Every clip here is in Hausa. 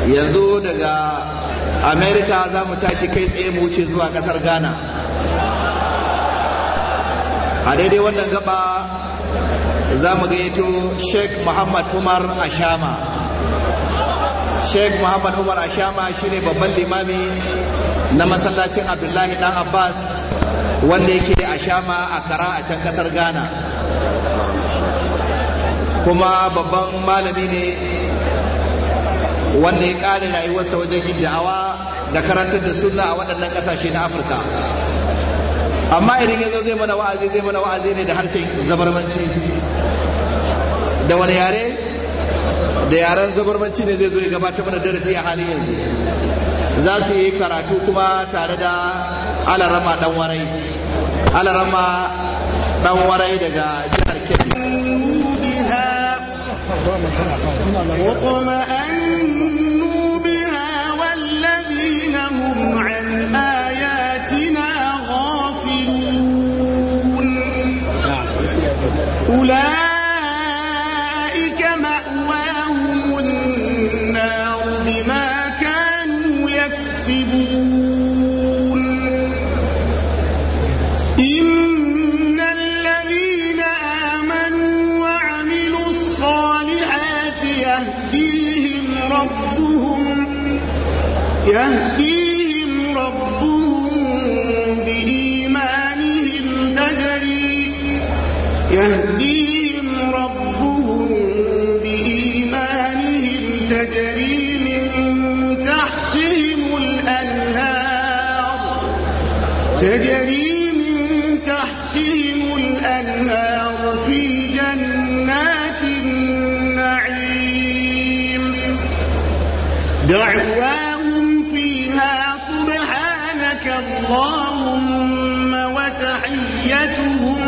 yanzu daga america za mu tashi kai tsaye mu wuce zuwa kasar ghana a daidai wannan gaba za mu gayyato sheikh muhammad umar ashama sheikh muhammad umar ashama shine babban limami na masallacin abdullahi dan abbas wanda yake ashama a kara a can kasar ghana kuma babban malami ne wanda ya ƙare rayuwarsa wajen yin da'awa da karantar da sunna a waɗannan ƙasashe na afirka amma idan ya zo zai mana wa'azi zai mana wa'azi ne da harshen zabarmanci da wani yare da yaren zabarmanci ne zai zo ya gabata mana darasi a halin yanzu za su yi karatu kuma tare da alarama dan warai alarama dan warai daga jihar kebbi واطمأنوا بها والذين هم عن آياتنا غافلون أولئك مأواهم النار بما كانوا يكسبون إن الذين آمنوا وعملوا الصالحات يهديهم ربهم يهديهم ربهم بإيمانهم تجري يهديهم ربهم بإيمانهم تجري من تحتهم الأنهار تجري من تحتهم الأنهار في جنات النعيم دعواهم فيها سبحانك اللهم وتحيتهم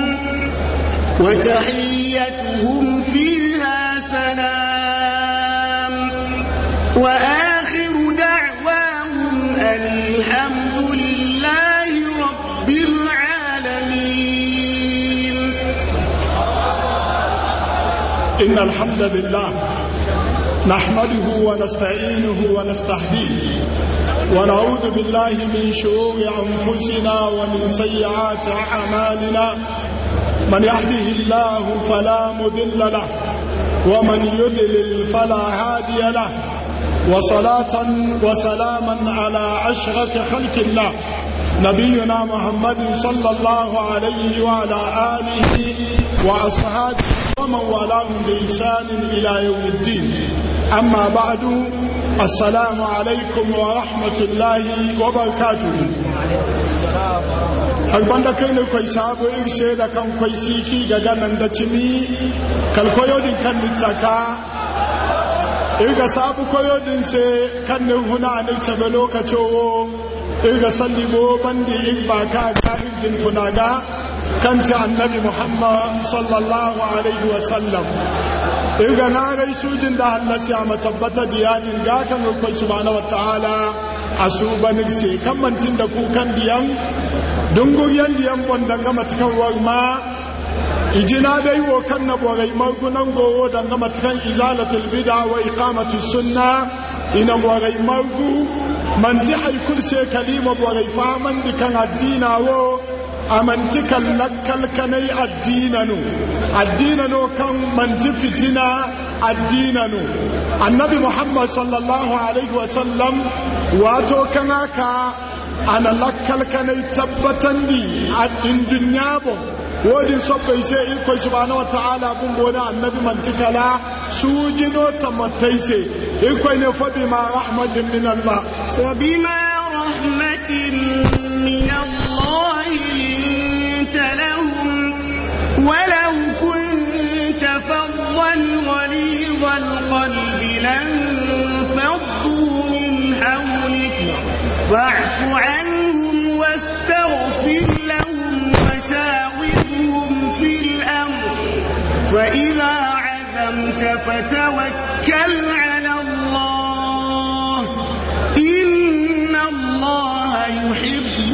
وتحيتهم فيها سلام وآخر دعواهم أن الحمد لله رب العالمين إن الحمد لله نحمده ونستعينه ونستهديه ونعوذ بالله من شرور أنفسنا ومن سيئات أعمالنا من يهده الله فلا مضل له ومن يضلل فلا هادي له وصلاة وسلاما على أشرف خلق الله نبينا محمد صلى الله عليه وعلى آله وأصحابه ومن والاهم بإحسان إلى يوم الدين أما بعد السلام عليكم ورحمة الله وبركاته albanda kai ne kwai sabo irse da kan kwai siki ga ganan da cimi kalkoyodin kan nittaka irga sabu koyodin se kan ne huna ne tabe lokacowo irga sallibo bandi in ba ka ka injin tunaga kanta annabi muhammad sallallahu alaihi wasallam irga na gai sujin da hannasi a matabbata diyanin ga kan rukwai subhanahu wataala a su banin se kan mantin da kukan diyan dunguriyan diyan bondan gama cikin warma ijina dai wo kan na borai margunan gowo dan gama cikin izalatul bid'a wa iqamatus sunna ina borai margu manti haikul se kalima borai faman dikan addina wo amanti kallakal kanai addinanu addinanu kan manti fitina addinanu annabi muhammad sallallahu alaihi wasallam wato kan haka ana lakkal kanai tabbatan di a indin yabo wodin sobbai sai iko subhanahu wa ta'ala bun bona annabi mantikala sujino tamattai sai iko ne fa bima rahmatin min allah فبما رحمة من الله لنت لهم ولو كنت فظا غليظ القلب لانفضوا من حولك فاعف عنهم واستغفر لهم وشاورهم في الأمر فإذا عزمت فتوكل على الله إن الله يحب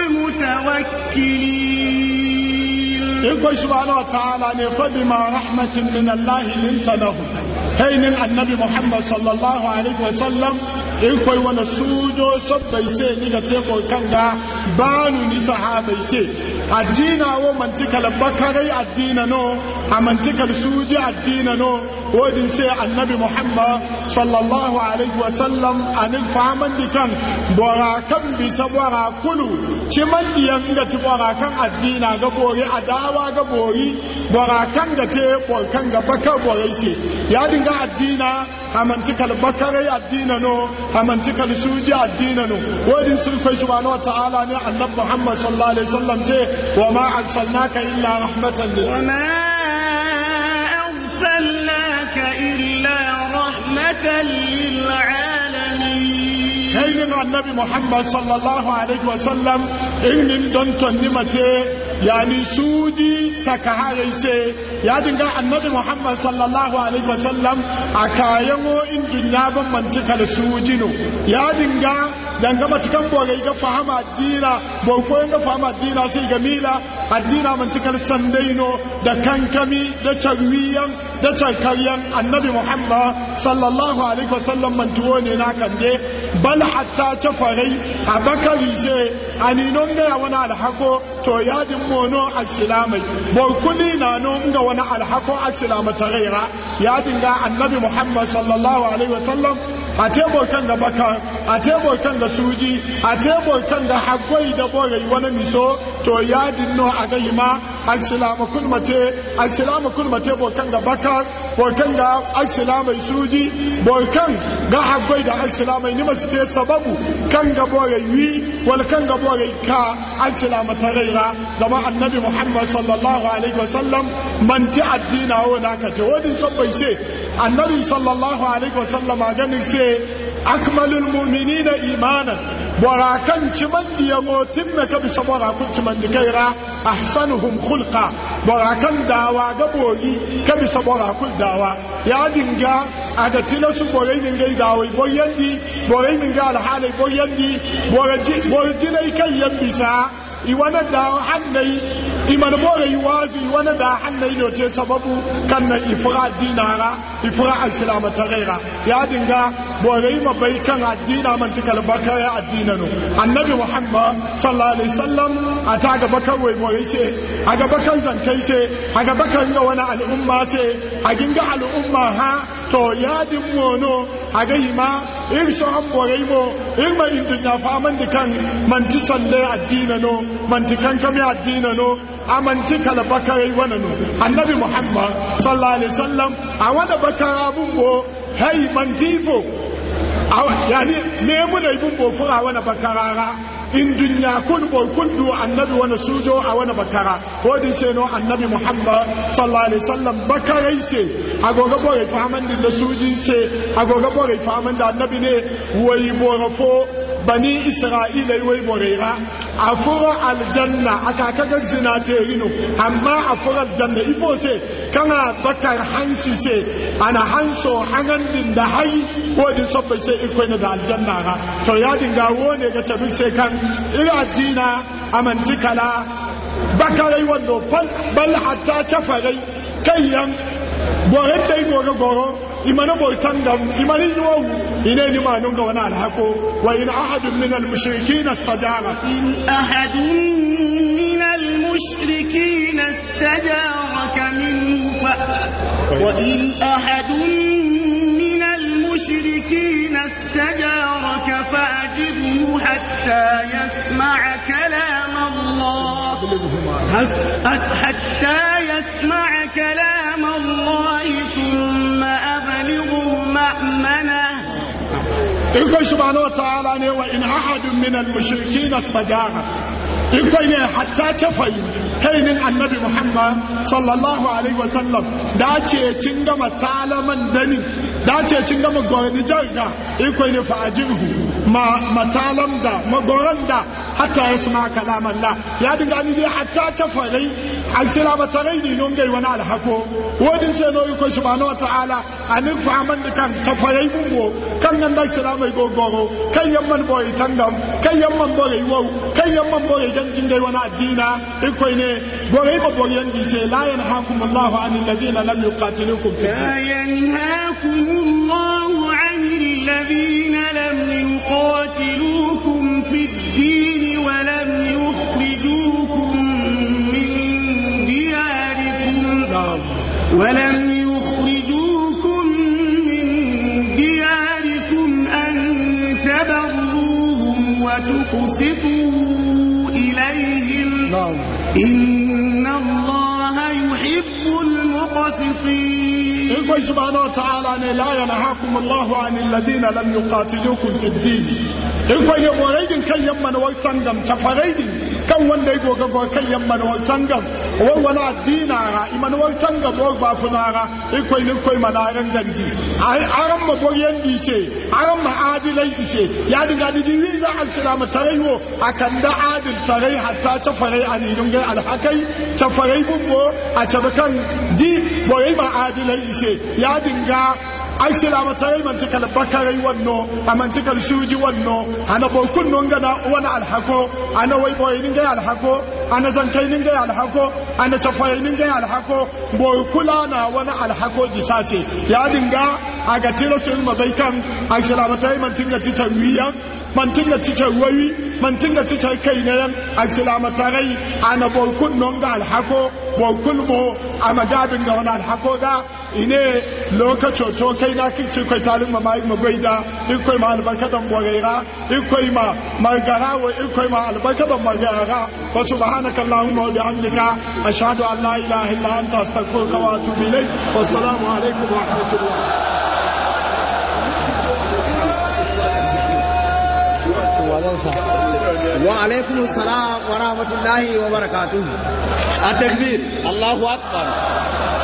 المتوكلين iko subhanahu wa ta'ala ne fa bima rahmatin min Allah linta lahu kainin annabi Muhammad sallallahu alaihi wa sallam irkoi wani sujo sabbai sai ni ga teko kanga banu ni sahabai sai addina wo mantikal bakarai addina no a mantikal suji addina no wodin sai annabi muhammad sallallahu alaihi wasallam anin fahaman dikan bora kan bisa bora kulu ciman diyan ga ti bora kan addina ga bori adawa ga bori bora kan ga te kan ga baka borai sai ya dinga addina amantikal bakarai addina no amantikal suji addina no wodin sun kai subhanahu wa ta'ala ne annabi muhammad sallallahu alaihi wasallam sai wa ma arsalnaka illa rahmatan lil أرسلناك إلا رحمة للعالمين kainin annabi muhammad sallallahu alaihi wasallam inin don tonni mate yani suji takahayai se ya dinga annabi muhammad sallallahu alaihi wasallam a kayan in dunya ban mantika da suji no ya dinga danga matukan bogai ga fahama addina boko ga fahama addina sai ga mila addina mantikal sandaino da kankami da charwiyan da charkaryan annabi muhammad sallallahu alaihi wasallam mantuwo ne na kande bal hatta cafarai a bakari ce a ninon gaya wani alhako to yadin mono a cilamai borkuni na non ga wani alhako a cilamata raira yadin ga annabi muhammad sallallahu alaihi wasallam a tebur kan ga baka a tebur kan ga suji a tebur kan ga hagwai da borai wani miso to yadin no a gai ma an silama kulmate an silama kulmate borkan ga baka borkan ga an silama suji borkan ga hagwai da an silama ni masu te sababu kan ga borai wi wal kan ga borai ka an silama taraira zama annabi muhammad sallallahu alaihi wasallam manti addina wa naka te wadin sabbai sai annabi sallallahu alaihi wasallam a ganin sai akmalul mu'minina imanan borakan ciman diya motin na ka bisa borakun ciman di gaira ahsanuhum khulqa borakan dawa ga boyi ka bisa borakun dawa ya dinga a ga tina su borai min gai dawai boyandi borai min ga alhalai boyandi borajinai kan yan bisa iwana da hannai iman bore yi wazi iwana da hannai ne ce sababu kan na ifra dinara ifra al-islam ta gaira ya dinga bore yi mabai kan addina man tikal bakaya addina no annabi muhammad sallallahu alaihi wasallam a ta gaba kan wai bore ce a gaba kan zankai ce a gaba kan ga wani al'umma ce a ginga al'umma ha to ya din mono a ga ma irso an bore mo irma in dunya fa man dikan man ti salle addina no manti kankami addina no a manti kala bakarai wana no annabi muhammad sallallahu alaihi wasallam a wada bakara bumbo hey mantifo yani me muna bumbo fura wana bakarara in dunya kun boy kun du annabi wana sujo a wana bakara ko din sai no annabi muhammad sallallahu alaihi wasallam bakarai se agoga boy fahaman din da suji se agoga boy fahaman da annabi ne wai borafo bani isra'ila wai borera a fura aljanna aka kaga zina te rino amma a fura aljanna ifo se kana bakar hansi se ana hanso hangan din da hai ko din sobbai sai iko ne da aljanna ra to ya dinga wone ga tabi sai kan ira addina amantikala bakarai wando bal hatta chafarai kayyan boren dai goro goro imana bautan da imani yowu ine ni ma nunga wani alhako wa in ahadun min al-mushrikin istajara in ahadun min al-mushrikin istajaraka minhu fa wa in ahadun min al-mushrikin istajaraka fa'jibhu hatta yasma'a kalam Allah hatta yasma'a kalam Allah thumma أبلغه مأمنه in kai subhanahu wa ta'ala ne wa in ahadun min al-mushrikin astajara in kai ne hatta tafai kainin annabi muhammad sallallahu alaihi wa sallam da ce cin gama talaman dani da ce cin gama goni jarga in kai ne fa ajirhu ma matalam da magoran da hatta yasma kalaman la ya dinga ni dai hatta tafai alsila matarai ni non gai wani alhako wodin sai no ko subhanahu wa ta'ala anin fa man kan tafai bumbo kan nan da sila mai gogoro kan yamman boye tangam kan yamman boye wo kan yamman boye dan jin gai wani addina in koi ne boye ba boye yan dice la yanhaakum Allah anil ladina lam yuqatilukum fi لا ينهاكم الله عن الذين لم ولم يخرجوكم من دياركم أن تبروهم وتقسطوا إليهم نعم إن الله يحب المقسطين إلقوا سبحانه وتعالى أن لا ينهاكم الله عن الذين لم يقاتلوكم في الدين إلقوا يبوريدin kan yamman wai tangam tafareidin kan wanda ya goga go kan yamman wai tangam wai wala addina ra iman wai tangam wai ba funara ilkoi ni koi manaran ganji ai aran ma boyen dise aran ma adilai dise ya dinga di wiza al salama taraywo akan da adil tarai hatta tafarai ani dunga alhakai tafarai bubbo a tabakan di boye ma adilai ise ya dinga ai sila mata yi mantikal bakarai wanno a mantikal suji wanno ana bokun non gana wani alhako ana wai boye ninga alhako ana zankai ninga alhako ana tafayi ninga alhako boy kula na wani alhako jisase ya dinga a ga tilo sun mabaikan ai sila mata yi mantinga titan wiyan mantinga titan wawi mantinga titan kai ne yan ai sila mata rai ana bokun non ga alhako bokun mo a magabin ga wani alhako ga ine lokacin to kai na kici kai talin ma mai magwaida in kai ma albarkadan boreira in kai ma margara wa in kai ma albarkadan margara wa subhanaka allahumma wa bihamdika ashhadu an la ilaha illa anta astaghfiruka wa atubu ilayk wa assalamu alaikum wa rahmatullah wa alaikum salam wa rahmatullahi wa barakatuhu التكبير Allahu akbar